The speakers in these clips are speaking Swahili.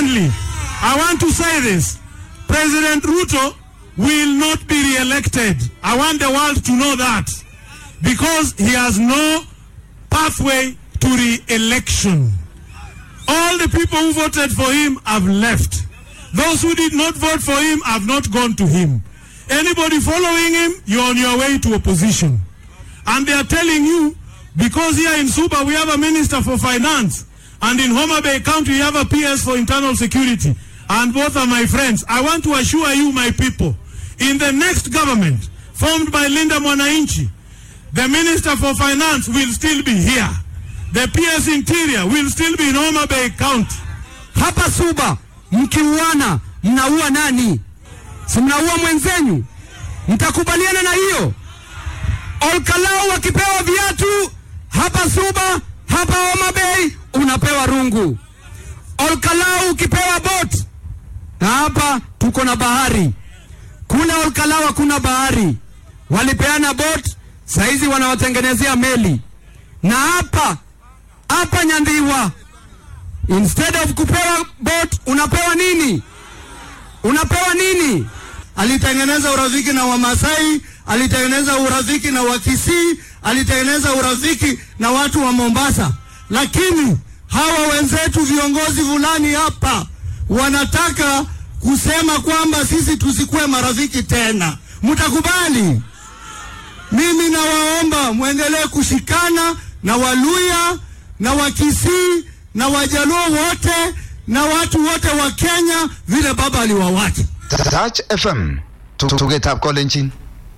Secondly, I want to say this. President Ruto will not be re-elected. I want the world to know that. Because he has no pathway to re-election. All the people who voted for him have left. Those who did not vote for him have not gone to him. Anybody following him, you're on your way to opposition. And they are telling you, because here in Suba we have a minister for finance, and in Homa Bay County we have a PS for internal security, and both are my friends. I want to assure you, my people, in the next government formed by Linda Mwananchi, the minister for finance will still be here. The PS interior will still be in Homa Bay County. Hapa Suba mkiuana, mnaua nani? Si mnaua mwenzenu? Mtakubaliana na hiyo? Olkalau wakipewa viatu hapa Suba, hapa Homa Bay unapewa rungu. Olkalau ukipewa bot, na hapa tuko na bahari. Kule Olkalau hakuna bahari, walipeana bot, saizi wanawatengenezea meli. Na hapa hapa Nyandiwa, instead of kupewa bot unapewa nini? Unapewa nini? alitengeneza urafiki na Wamasai, alitengeneza urafiki na Wakisii, alitengeneza urafiki na watu wa Mombasa. Lakini hawa wenzetu viongozi fulani hapa wanataka kusema kwamba sisi tusikuwe marafiki tena. Mtakubali? Mimi nawaomba mwendelee kushikana na Waluya na Wakisii na Wajaluo wote na watu wote wa Kenya vile baba aliwawacha. Touch FM tugetab kolenjin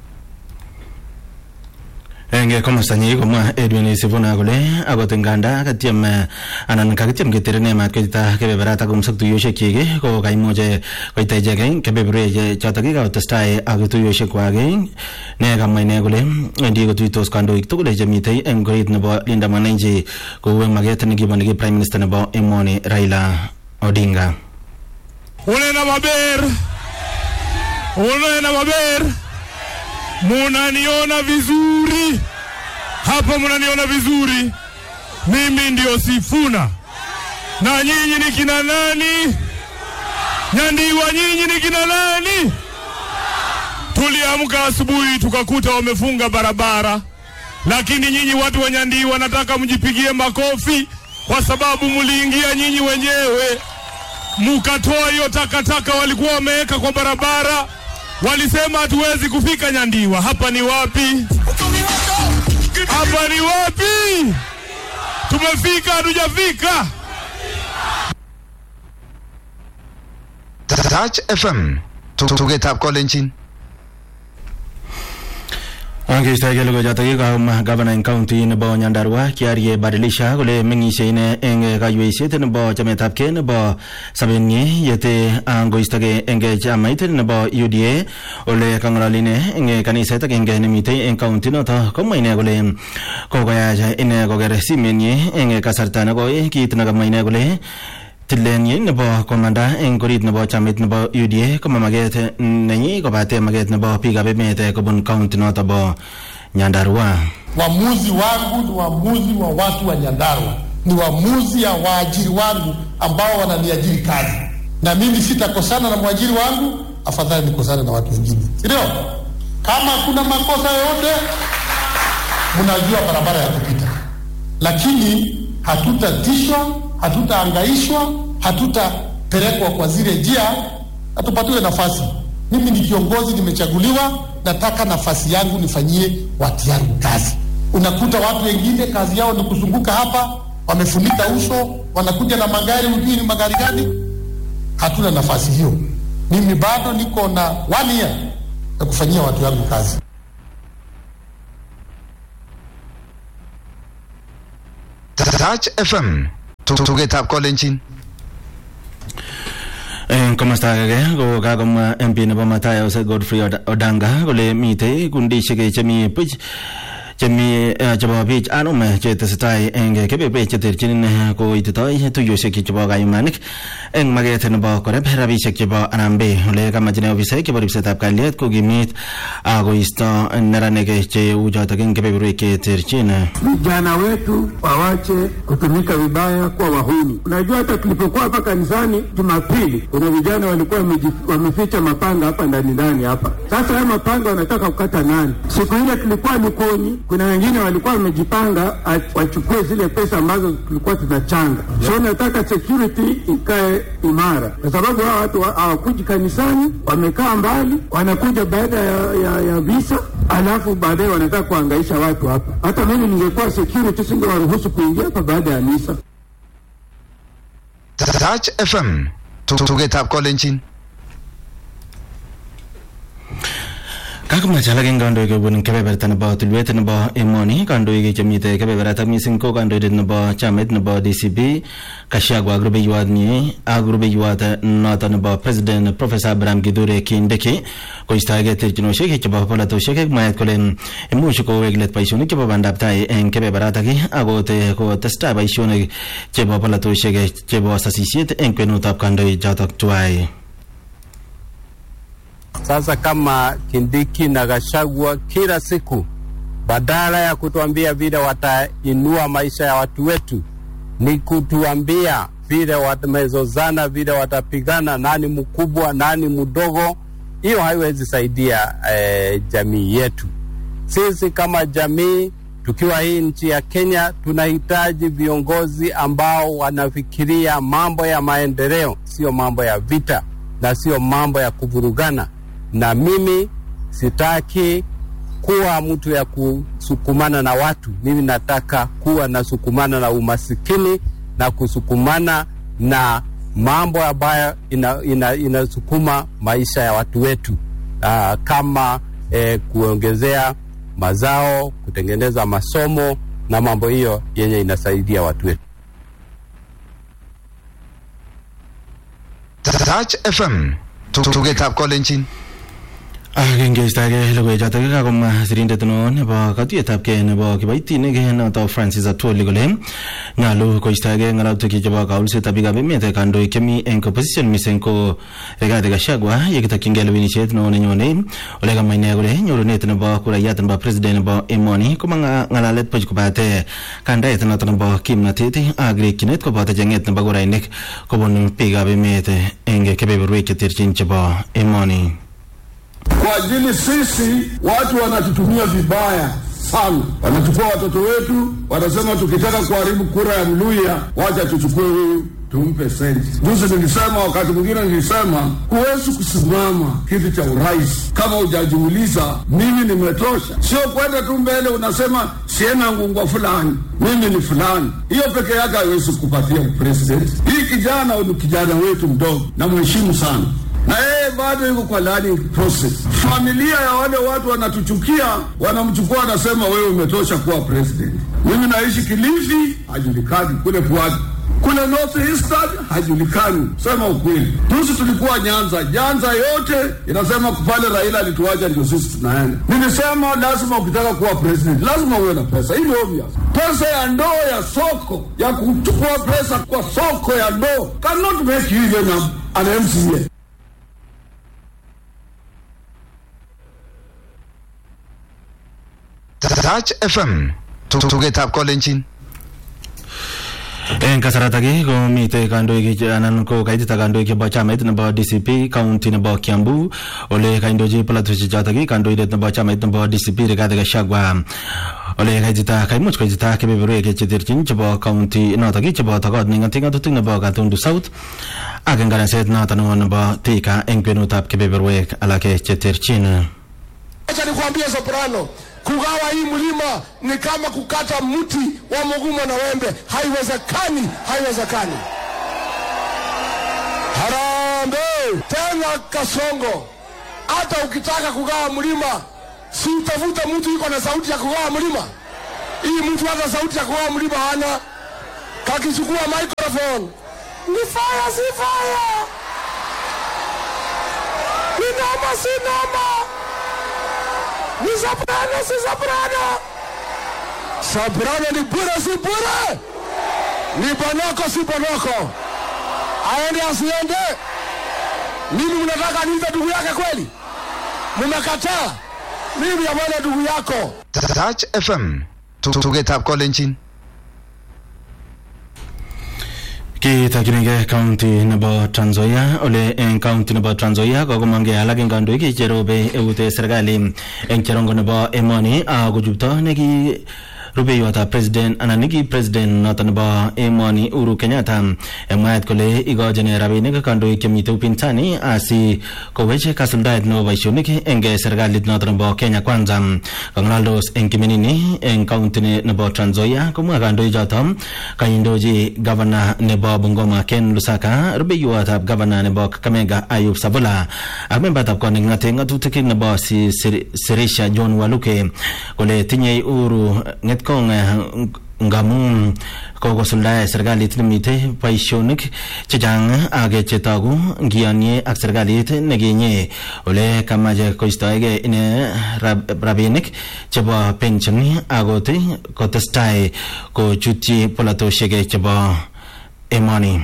eng komostanyi komwa Edwin Sifuna kole akot nganda katyem eh, anan kakityem keterene mat koita kebeberat ak kumsak tuyoshek ko kaimuch koita ichek kebeberwek chotok kakotestai ak tuyoshek kwak ne kamwa ine kole wendi kotuitos kandoik tugul chemitei eng korit nebo Linda Mwananchi kou eng maket nekibo neki prime minister nebo emoni Raila Odinga Unena maber, unena maber, munaniona vizuri hapa, munaniona vizuri. Mimi ndio Sifuna na nyinyi ni kina nani? Nyandiwa, nyinyi ni kina nani? Tuliamka asubuhi tukakuta wamefunga barabara, lakini nyinyi watu wa Nyandiwa nataka mjipigie makofi kwa sababu mliingia nyinyi wenyewe mukatoa hiyo takataka walikuwa wameweka kwa barabara. Walisema hatuwezi kufika Nyandiwa. Hapa ni wapi? Hapa ni wapi? Tumefika hatujafika? Touch FM tugetab kolenjin Angeistoegei logoichotok kaum gavana eng county nebo Nyandarua Kiarie Badilisha kole meng'ishe ine eng kayweisiet nebo chametabgei nebo sobenyi yete angoistogei eng chamait nebo UDA ole kang'alali ine eng kaniset agenge nemitei eng county noto komwa ine kole kokoyach ine koker simenyi eng kasarta nekoi kit nekamwa ine kole tilenyi nebo komanda eng korit nebo chamait nebo UDA koma maket nenyi kobate maket nebo biikab emet kobun county noto bo Nyandarua. Uamuzi wangu ni uamuzi wa watu wa Nyandarua, ni uamuzi ya waajiri wangu ambao wananiajiri kazi, na mimi sitakosana na mwajiri wangu, afadhali nikosane na watu wengine, si ndio? Kama kuna makosa yoyote, mnajua barabara ya kupita, lakini hatutatishwa, hatutaangaishwa, hatutapelekwa kwa zile njia, hatupatiwe nafasi. Mimi ni kiongozi, nimechaguliwa, nataka nafasi yangu nifanyie watu yangu kazi. Unakuta watu wengine kazi yao ni kuzunguka hapa, wamefunika uso, wanakuja na magari, hujui ni magari gani. Hatuna nafasi hiyo. Mimi bado niko na one year ya kufanyia watu yangu kazi. Touch FM tugetab kolenjin eng komasta age ko kakomwa MP nebo Matayos Godfrey Od- Odanga kole mitei kundishek chemi buch chemi eh, chebo biik anum eh, chetesetai eng kebeberwek cheterchin eh, koititoi tuiyosiek chebo kayumanik eng maket nebo koreb rabisiek chebo Harambee ole kamachine ofisaek chebo ripsetab kalyet kokimit akoisto neranik cheu chotok eng kebeberwek cheterchin vijana wetu wawache kutumika vibaya kwa wahuni. Unajua, hata tulipokuwa hapa kanisani Jumapili, kuna vijana walikuwa wameji- wameficha mapanga hapa ndani ndani hapa. Sasa haya mapanga wanataka kukata nani? Siku ile tulikuwa Likoni, kuna wengine walikuwa wamejipanga a- wachukue zile pesa ambazo tulikuwa tunachanga. So nataka security ikae imara, kwa sababu hawa watu wa- hawakuji kanisani, wamekaa mbali, wanakuja baada ya, ya, ya visa alafu baadaye wanataka kuhangaisha watu hapa. Hata mimi ningekuwa security singewaruhusu kuingia hapa baada ya misa. Touch FM tugetab kolenjin kakomach alak eng kandoik kobun kebeberta nebo tulwet nebo emoni kandoik chemite kebeberata mising ko kandoindet nebo chamait nebo DCP Kashagwa ak rubeiwot nyi ak rubeiwot noto nebo president professor Abraham Kithure Kindiki koistoege terchinosiek chebo polatosiek ak mwaet kole imuch kowek let boisionik chebo bandab tai eng kebeberatak akot kotestai boisionik chebo polatosiek chebo sasisiet eng kwenutab kandoik chotok tuai Sasa kama Kindiki na Gachagua kila siku, badala ya kutuambia vile watainua maisha ya watu wetu, ni kutuambia vile wamezozana, vile watapigana, nani mkubwa, nani mdogo. Hiyo haiwezi saidia eh, jamii yetu. Sisi kama jamii tukiwa hii nchi ya Kenya tunahitaji viongozi ambao wanafikiria mambo ya maendeleo, sio mambo ya vita na sio mambo ya kuvurugana. Na mimi sitaki kuwa mtu ya kusukumana na watu. Mimi nataka kuwa nasukumana na umasikini na kusukumana na mambo ambayo inasukuma ina, inasukuma maisha ya watu wetu Aa, kama eh, kuongezea mazao, kutengeneza masomo na mambo hiyo yenye inasaidia watu wetu. Touch FM tugetab kolenjin Akengeistoege logoichotok kakomwa sirindet neo nebo katuiyetabkei nebo kiboitinik noto Francis Atwoli kole nyolu koistoege ng'alalutik chebo kaulsetab biikab emet kandoik chemi eng opposition mising ko Rigathi Gachagua yekitokyingei lewenisiet neo nenyone ole kamwa ine kole nyorunet nebo kurayat nebo president nebo emoni koma ng'alalet buch kobate kandaet noto nebo kimnatet ak rikyinet koboto cheng'et nebo kurainik kobun biikab emet eng kebeberwek cheterchin chebo emoni kwa ajili sisi watu wanatutumia vibaya sana, wanachukua watoto wetu, wanasema tukitaka kuharibu kura ya Mluya, wacha tuchukue huyu tumpe senti. Juzi nilisema, wakati mwingine nilisema, huwezi kusimama kiti cha urais kama hujajiuliza mimi nimetosha. Sio kwenda tu mbele unasema siena ngungwa fulani, mimi ni fulani. Hiyo peke yake haiwezi kupatia president. Hii kijana ni kijana wetu mdogo, na mheshimu sana na yeye bado yuko kwa learning process. Familia ya wale watu wanatuchukia, wanamchukua, wanasema wewe umetosha kuwa president. Mimi naishi Kilifi, hajulikani kule Pwani kule North Eastern hajulikani. Sema ukweli, juzi tulikuwa Nyanza, Nyanza yote inasema pale Raila alituacha ndio sisi tunaenda. Nilisema lazima ukitaka kuwa president lazima uwe na pesa, hii ni obvious. Pesa ya ndoo ya soko ya kuchukua pesa kwa soko ya ndoo cannot make you even an MCA. Touch FM tugetab kolenjin eng kasaratak komite kandoik che- anan ko kaitita kandoik chebo chamait nebo DCP county nebo Kiambu ole kaindochi polatosiek chotok kandoindet nebo chamait nebo DCP Rigathi Gachagua ole kaitita kaimuch koitita kebeberwek cheterchin chebo county notok cheboto kot neng'ati ng'atutik nebo Gatundu South ak eng kanaset noto neo nebo Thika eng kwenutab kebeberwek alak cheterchin Acha nikwambie Soprano, kugawa hii mlima ni kama kukata mti wa mgumo na wembe. Haiwezekani, haiwezekani. Harambee tena Kasongo, hata ukitaka kugawa mlima, si utafuta mtu iko na sauti ya kugawa mlima. Hii mtu hata sauti ya kugawa mlima hana, kakichukua microphone ni fire, si fire, ni noma, si noma ni soprano si soprano Soprano ni bure si bure? Ni bonoko si bonoko? Aende asiende? Mimi mnataka niive ndugu yake kweli? Mmekataa? Mimi amwone ndugu yako. Touch FM. Tugetab kolenjin. Kitokyinigei county nebo Trans Nzoia ole eng county nebo Trans Nzoia kokomongei alak eng kandoik cherobe eut serikali eng cherongo nebo emoni akochupto neki rubeiwotab president anan neki president noto nebo emoni Uhuru Kenyatta eng mwaet kole ikochin rabinik kandoik chemite upinzani asi kowech kasuldaet nebo boisionik eng serikalit noto nebo Kenya Kwanza kang'alaldos eng kiminini eng county nebo Trans Nzoia komwa kandoik choto kaindochi gavana nebo Bungoma Ken Lusaka rubeiwotab gavana nebo Kakamega Ayub Savula ak membatab kot neking'ate ng'atutik nebo Sirisha John Waluke kole tinyei Uhuru ng'etkong ngamun kokosuldae serikalit nemite boisionik chechang ak chetogu ngiyonye ak serikalit nekinye ole kamache koistoege ine rabinik chebo pension akot kotestai kochutyi polatosiek chebo emoni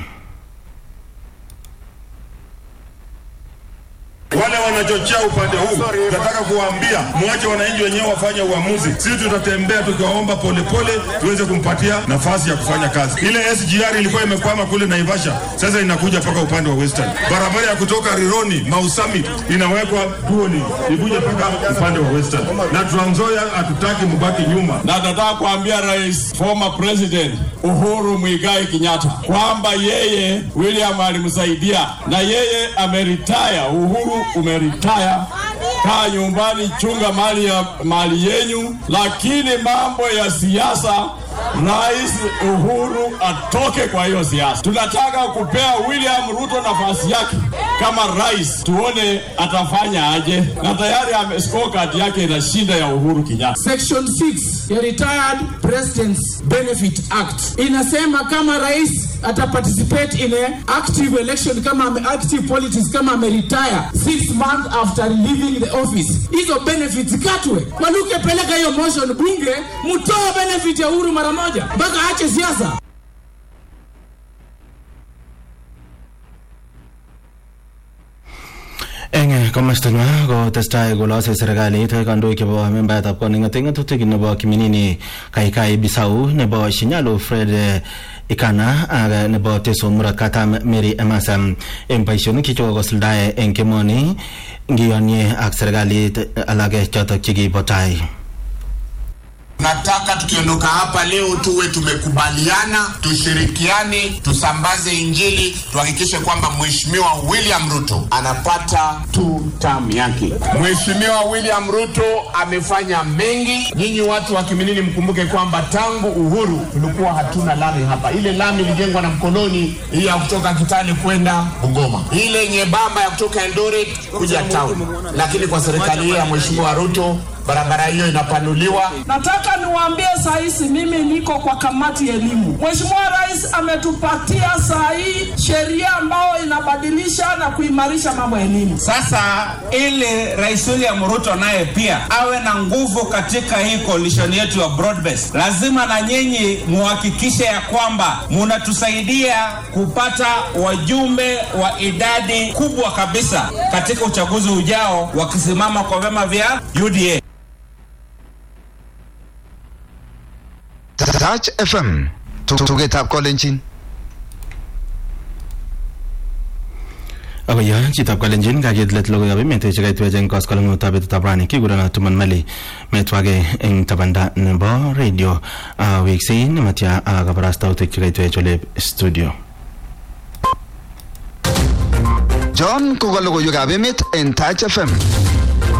wale wanachochea upande huu, tunataka kuwaambia mwache wananchi wenyewe wafanye uamuzi. Sisi tutatembea tukiwaomba polepole, tuweze kumpatia nafasi ya kufanya kazi. Ile SGR ilikuwa imekwama kule Naivasha, sasa inakuja mpaka upande wa Western. Barabara ya kutoka Rironi Mau Summit inawekwa Tuoni, ikuje mpaka upande wa Western, na Trans Nzoia hatutaki mbaki nyuma. na nataka kuambia rais former president Uhuru Muigai Kenyatta kwamba yeye William alimsaidia na yeye ameritaya. Uhuru umeritaya, kaa nyumbani, chunga mali ya mali yenyu, lakini mambo ya siasa Rais Uhuru atoke kwa hiyo siasa. Tunataka kupea William Ruto nafasi yake kama rais, tuone atafanya aje, na tayari ame scorecard yake inashinda ya Uhuru Kenyatta. Section 6 ya Retired Presidents Benefit Act inasema kama rais ataparticipate in a active election kama ame active politics kama ameretire six months after leaving the office, hizo benefits katwe. Waluke, peleka hiyo motion bunge, mtoe benefit ya Uhuru mara moja mpaka aache siasa. eng komasta nywa kotestai kolose serikalit kandoik chebo membaetab kot neng'ate ng'atutik nebo kiminini kaikai bisau nebo shinyalu fred ikana ak nebo teso murat katam mary emasam eng boisionik chechokokosuldae eng kemoni ngiyonye ak serikalit alake chotok chekibo tai Nataka tukiondoka hapa leo tuwe tumekubaliana, tushirikiane, tusambaze Injili, tuhakikishe kwamba Mheshimiwa William Ruto anapata tu term yake. Mheshimiwa William Ruto amefanya mengi. Nyinyi watu wa Kiminini mkumbuke kwamba tangu uhuru tulikuwa hatuna lami hapa. Ile lami ilijengwa na mkoloni, hii ya kutoka Kitale kwenda Bungoma, ile nyembamba ya kutoka Eldoret kuja town, lakini kwa serikali hii ya Mheshimiwa Ruto barabara hiyo inapanuliwa. Nataka niwaambie saa hizi, mimi niko kwa kamati ya elimu. Mheshimiwa Rais ametupatia saa hii sheria ambayo inabadilisha na kuimarisha mambo ya elimu. Sasa ili Rais William Ruto naye pia awe na nguvu katika hii coalition yetu ya broad base, lazima na nyinyi muhakikishe ya kwamba munatusaidia kupata wajumbe wa idadi kubwa kabisa katika uchaguzi ujao, wakisimama kwa vyama vya UDA. Touch FM. Tugetab kolenjin. akoyo chitab kalenjin kaket let logoiwek emet chekaitwech eng koskoleng'utab betutab rani kikurono tuman mali metwake eng tabanda nebo radio weksei nematya kabarastautik chekaitwech ole studio John koka logoiwekab emet en Touch FM.